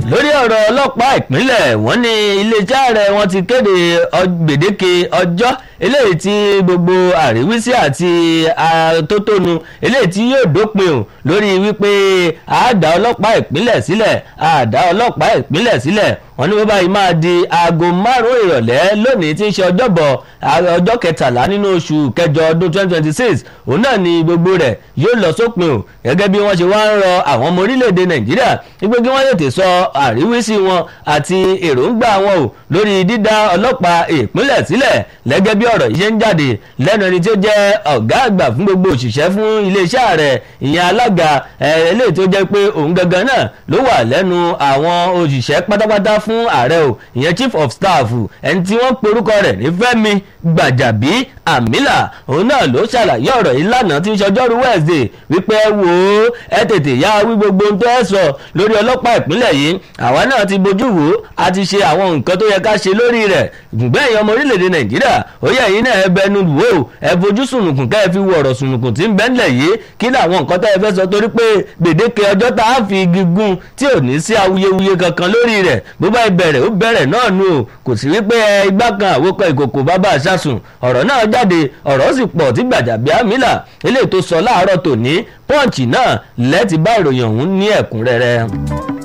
lórí ọ̀rọ̀ ọlọ́pàá ìpínlẹ̀ wọ́n ní iléeṣẹ́ ààrẹ wọn ti kéde gbèdéke ọjọ́ eléyìí tí gbogbo àríwísí àti àtótónu eléyìí tí yóò dópin o lórí wípé àádá ọlọ́pàá ìpínlẹ̀ sílẹ̀ àádá ọlọ́pàá ìpínlẹ̀ sílẹ̀ wọ́n ní wọ́n báyìí máa di aago márùn-ún ìrọ̀lẹ́ lónìí tí ń ṣe ọjọ́bọ̀ ọjọ́ kẹtàlá nínú oṣù kẹjọ ọdún 2026 òun náà ni gbogbo rẹ̀ yóò lọ sópin o gẹ́gẹ́ bí wọ́n ṣe wá ń rọ àwọn ọmọ orílẹ̀-èdè nàìjíríà wípé kí wọ́n tètè sọ àríwísí wọn àti èròǹgbà wọn o lórí dídá ọlọ́pàá ìpínlẹ̀ sílẹ̀ lẹ́gẹ́ bí ọ̀rọ̀ yìí ṣe ń jáde lẹ́nu ẹni tí ó jẹ́ ọ̀gá àgbà fún gbogbo òṣìṣẹ́ fún iléeṣẹ́ ààrẹ ìyẹn alága eléyìí tó jẹ́ pé òun gangan náà ló wà lẹ́nu àwọn òṣìṣẹ́ pátápátá fún ààrẹ o ìyẹn chief of staff ẹni tí wọ́n porúkọ rẹ̀ ní fẹ́mi gbàjàbí àmìlà òun náà ló ṣàlàyé ọ̀rọ̀ yìí lánàá tí ń ṣọjọ́rú wednesday wípé wò ó ẹ tètè yá wí gbogbo ohun tó ẹ sọ lórí ọlọ́pàá ìpínlẹ̀ yìí àwa náà ti bójú wò ó a ti ṣe àwọn nǹkan tó yẹ ká ṣe lórí rẹ̀ gbùngbẹ́ èèyàn ọmọ orílẹ̀-èdè nàìjíríà ó yẹ yín náà ẹ bẹnu wò ó ẹ fojú sùnùkùn ká ẹ fi wo ọ̀rọ̀ sùnùkùn tí ń bẹ́ńlẹ̀ yìí kí làwọn nǹkan tó yẹ fẹ́ sọ torí pé gbèdéke ọjọ́ tá a fi gígùn tí ò ní sí awuyewuye kankan lórí rẹ̀ bó bá bẹ̀rẹ̀ ó bẹ̀rẹ̀ náà nù o kò sí wípé igbá kan àwòkọ ìkòkò bàbá àṣàsùn ọ̀rọ̀ náà jáde ọ̀rọ̀ sì pọ̀ tí Gbajabiamila eléyìí tó sọ láàárọ̀ tòní pọ́ǹchì náà lẹ́ẹ̀tì bá ìròyìn ọ̀hún ní ẹ̀kúnrẹ́rẹ́.